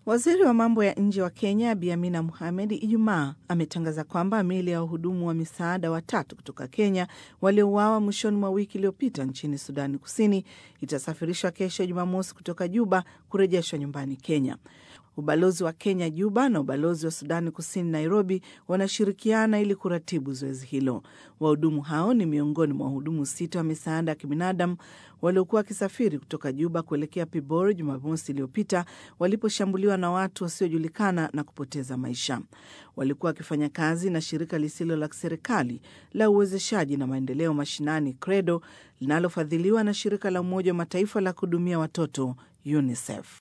Waziri wa mambo ya nje wa Kenya Bi Amina Mohamed Ijumaa ametangaza kwamba miili ya wahudumu wa misaada watatu kutoka Kenya waliouawa mwishoni mwa wiki iliyopita nchini Sudani Kusini itasafirishwa kesho Jumamosi kutoka Juba kurejeshwa nyumbani Kenya. Ubalozi wa Kenya Juba na ubalozi wa Sudani Kusini Nairobi wanashirikiana ili kuratibu zoezi hilo. Wahudumu hao ni miongoni mwa wahudumu sita wa misaada ya kibinadamu waliokuwa wakisafiri kutoka Juba kuelekea Pibor Jumamosi iliyopita waliposhambuliwa na watu wasiojulikana na kupoteza maisha. Walikuwa wakifanya kazi na shirika lisilo la kiserikali la uwezeshaji na maendeleo mashinani CREDO linalofadhiliwa na shirika la Umoja wa Mataifa la kuhudumia watoto UNICEF.